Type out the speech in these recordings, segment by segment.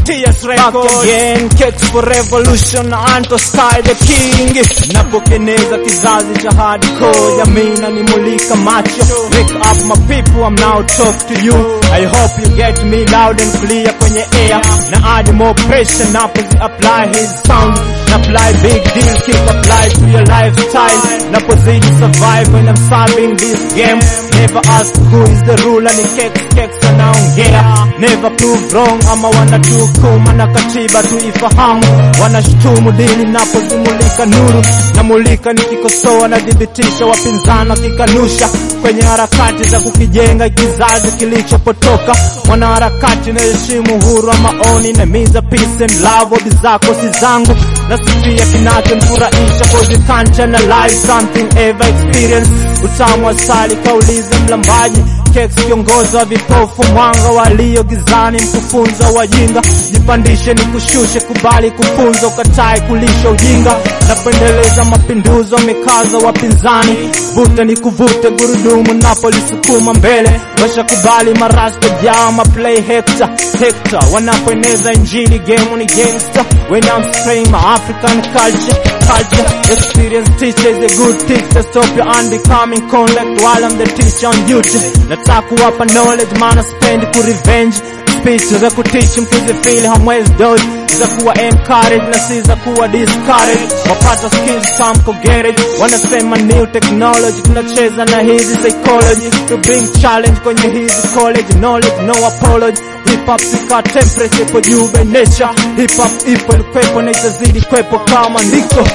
TS Records. Back again, cakes for revolution, Anto Sky the king. Napokeneza kizazi cha hardcore, jamii nanimulika macho. Wake up my people, I'm now talk to you. I hope you get me loud and clear kwenye air. Na add more pressure, napozi apply his sound. Na apply big deal, keep apply to your lifestyle. Napozidi survive when I'm solving this game. Never ask who is the ruler, ni cakes, cakes anaongea. Never prove wrong, ama wanatukuma na katiba tuifahamu. Wanashutumu dini napozimulika nuru. Namulika nikikosoa nadhibitisha wapinzani wakikanusha kwenye harakati za kukijenga kizazi kilichopotoka. Mwanaharakati naheshimu uhuru wa maoni na miza peace and love, hobby zako si zangu nasifia kinachomfurahisha cause you can't analyze something ever experience. Utamu asali kaulize mlambaji Keks kiongozi wa vipofu, mwanga walio gizani, mkufunza wajinga. Jipandishe ni kushushe, kubali kupunza, ukatae kulisha ujinga. Napendeleza mapinduzo, mikazo wapinzani, vuta ni kuvute, gurudumu napolisukuma mbele. Washakubali marasta jao, maplay hector hector, wanapoeneza injili, game ni gangster. When I'm spraying my African culture culture, experience teacher is a good teacher. Stop your unbecoming conduct while I'm the teacher on duty. Nataka kuwapa knowledge, maana spendi ku revenge speech za kutichi mkizifili hamwezi dodge za kuwa encourage na si za kuwa discourage. Wapata skills come ko garage, wanasema new technology, tunacheza na hizi psychology to bring challenge kwenye hizi college knowledge, no apology. Hip hop sika temperature ipo juu by nature, hip hop ipo ilikwepo na itazidi kwepo kama ndiko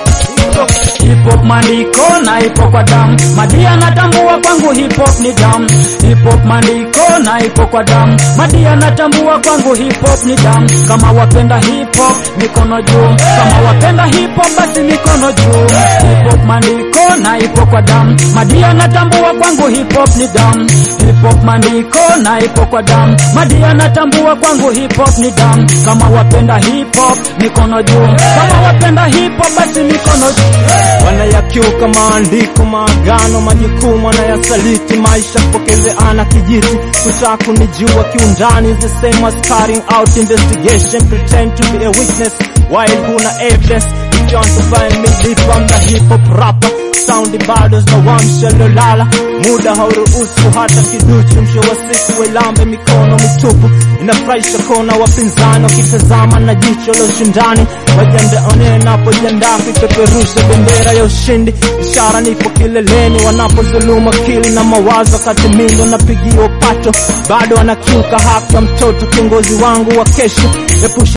Hip hop maandiko na ipo kwa damu, Madia natambua kwangu hip hop ni damu. Hip hop maandiko na ipo kwa damu, Madia natambua kwangu hip hop ni damu. Kama wapenda hip hop mikono juu, kama wapenda hip hop basi mikono juu. Hip hop maandiko na ipo kwa damu, Madia natambua kwangu hip hop ni damu. Hip hop maandiko na ipo kwa damu, Madia natambua kwangu hip hop ni damu. Kama wapenda hip hop mikono juu, kama wapenda hip hop basi mikono juu. wanayakiuka maandiko, maagano, majukumu wanayasaliti, maisha kupokezeana kijiti, kutaka kunijua kiundani, the same as carrying out investigation, pretend to be a witness while huna evidence. If you want to find me deep, I'm the hip hop rapper Sound bado zinawamsha lolala, muda hauruhusu hata kiduchu. Msho wa siku wailambe mikono mitupu, inafurahisha kona wapinzani wakitazama na jicho la ushindani, wajiandae napojiandaa kuipeperusha bendera ya ushindi. Ishara nipo kileleni, wanapozuluma akili na mawazo, wakati mindo napigia upato, bado wanakiuka haki ya mtoto, kiongozi wangu wa kesho. Epusha